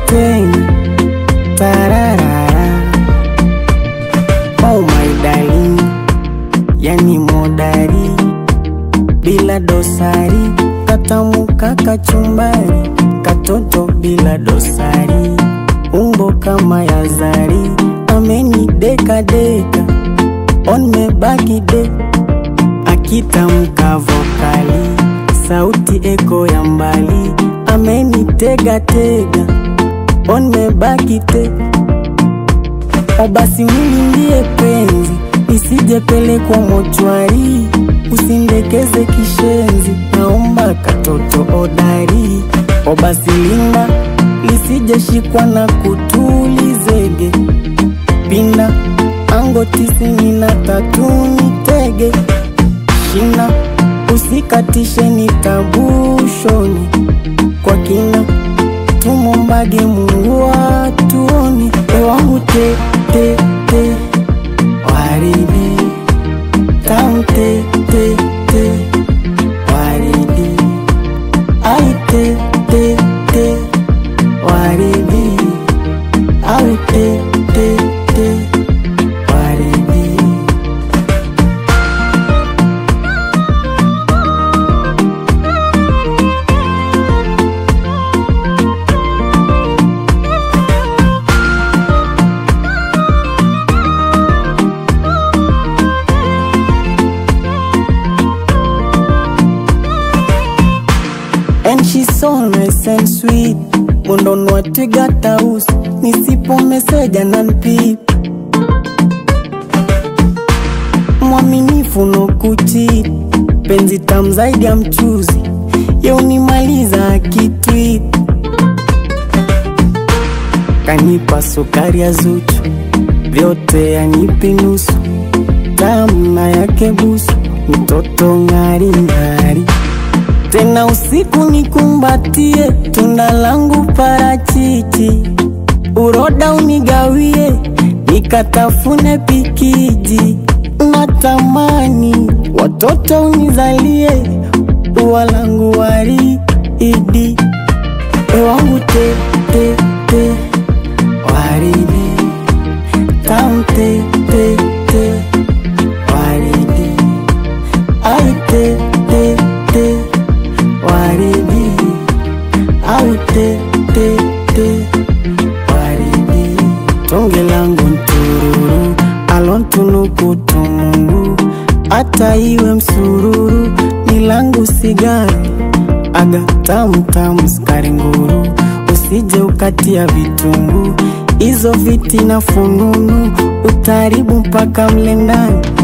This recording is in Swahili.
tena tararara oh my darling yani modari bila dosari katamuka kachumbari katoto bila dosari umbo kama ya zari ameni deka deka on mebaki de akitamka vokali sauti eko ya mbali ameni tega tega on mebaki te o basi unilindie penzi nisijepelekwa mochwari usindekeze kishenzi naomba katoto odari o basi linda lisijeshikwa na kutulizege pinda ango tisini na tatu nitege shina usikatishe nitabushoni kwa kina tumombage Mungu atuoni ewangu te te te waridi tamu te te te waridi ai te te te waridi au te te te waridi And she's so nice and sweet Mundonwa twiga tausi Nisipo meseja na npip Mwaminifu no kuchit Penzi tam zaidi ya mchuzi Ye unimaliza akitwit Kanipa sukari ya zuchu Vyote yanipi nusu Tamu na yake busu Mtoto ngari ngari tena usiku nikumbatie tunda langu parachichi, uroda unigawie nikatafune pikiji, natamani watoto unizalie ua langu waridi, ewangu te te te waridi tam te te te waridi ai te te te waridi au te te te waridi tonge langu ntururu alontunuku tumungu hata iwe msururu ni langu sigari aga tamu tamu skari nguru usije ukatia vitungu hizo viti na fununu utaribu mpaka mle ndani